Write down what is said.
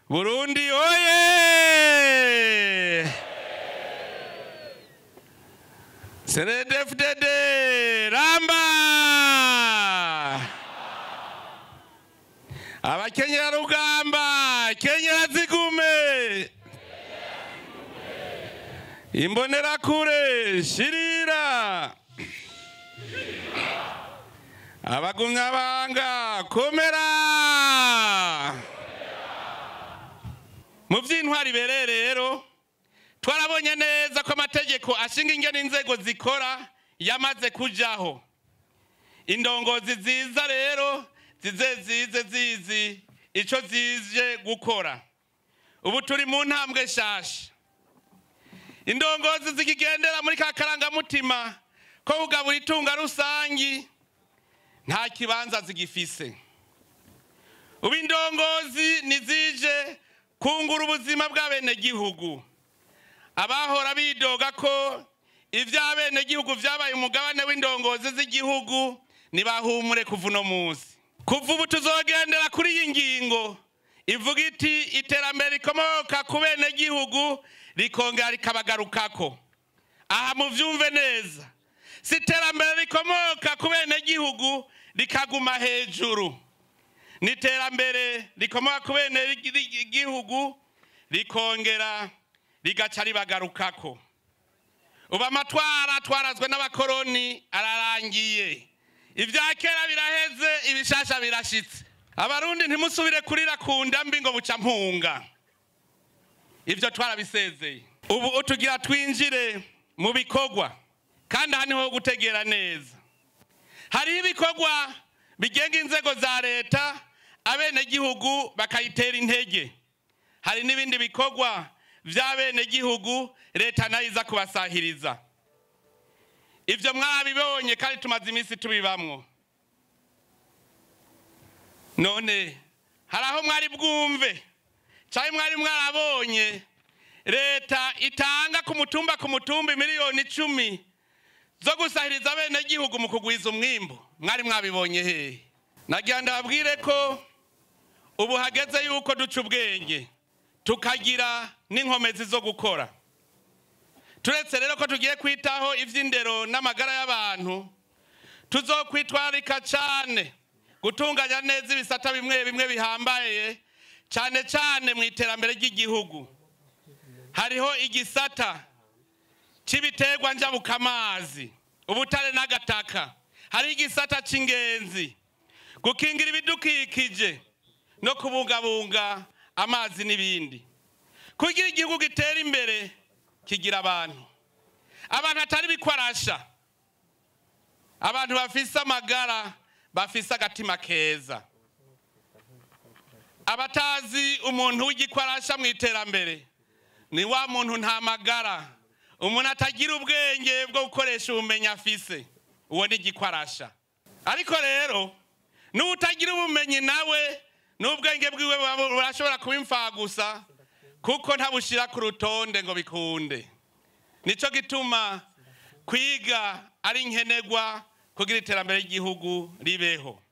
burundi oye senedefudede ramba abakenyerarugamba kenyera zigume imbonerakure shirira abagumyabanga komera mu by'intwari bereye rero twarabonye neza ko amategeko ashinga ingene inzego zikora yamaze kujaho indongozi ziza rero zize zize zizi icyo zije gukora ubu turi mu ntambwe nshasha indongozi zikigendera muri ka karangamutima ko kugabura itunga rusangi nta kibanza zigifise ubu indongozi nizije kungura ubuzima bw'abenegihugu abahora bidoga ko iby'abenegihugu byabaye umugabane w'indongozi z'igihugu ntibahumure kuva uno munsi kuva ubu tuzogendera kuri iyi ngingo ivuga iti iterambere rikomoka ku benegihugu rikongera rikabagarukako aha mubyumve neza si iterambere rikomoka ku benegihugu rikaguma hejuru ni iterambere rikomoka ku benegihugu rikongera rigaca ribagarukako ubu amatwara twarazwe n'abakoroni ararangiye ibya kera biraheze ibishasha birashitse abarundi ntimusubire kurira ku ndambi ngo buca mpunga ibyo twarabisezeye ubu tugira twinjire mu bikorwa kandi aha niho gutegera neza hariho ibikorwa bigenga inzego za leta abenegihugu bakayitera intege hari n'ibindi bikorwa by'abenegihugu leta nayo iza kubasahiriza ibyo mwabibonye kandi tumaze iminsi tubibamwo none hari aho mwari bwumve cyangwa mwari mwarabonye leta itanga ku mutumba ku mutumba miliyoni icumi zo gusahiriza abenegihugu mu kugwiza umwimbu mwari mwabibonye hehe nagira ndababwire ko ubu hageze yuko duca ubwenge tukagira n'inkomezi zo gukora turetse rero ko tugiye kwitaho iby'indero n'amagara y'abantu tuzokwitwararika cyane gutunganya neza ibisata bimwe bimwe bihambaye cyane cyane mu iterambere ry'igihugu hariho igisata cy'ibiterwa njabukamazi ubutare n'agataka hari igisata cy'ingenzi gukingira ibidukikije no kubungabunga amazi n'ibindi kugira igihugu gitera imbere kigira abantu abantu atari bikwarasha abantu bafise amagara bafise agatima keza abatazi umuntu w'igikwarasha mu iterambere ni wa muntu nta magara umuntu atagira ubwenge bwo gukoresha ubumenyi afise uwo ni igikwarasha ariko rero n'utagira ubumenyi nawe n'ubwenge bwiwe burashobora kuba imfagusa kuko ntabushyira ku rutonde ngo bikunde nicyo gituma kwiga ari nkenerwa kugira iterambere ry'igihugu ribeho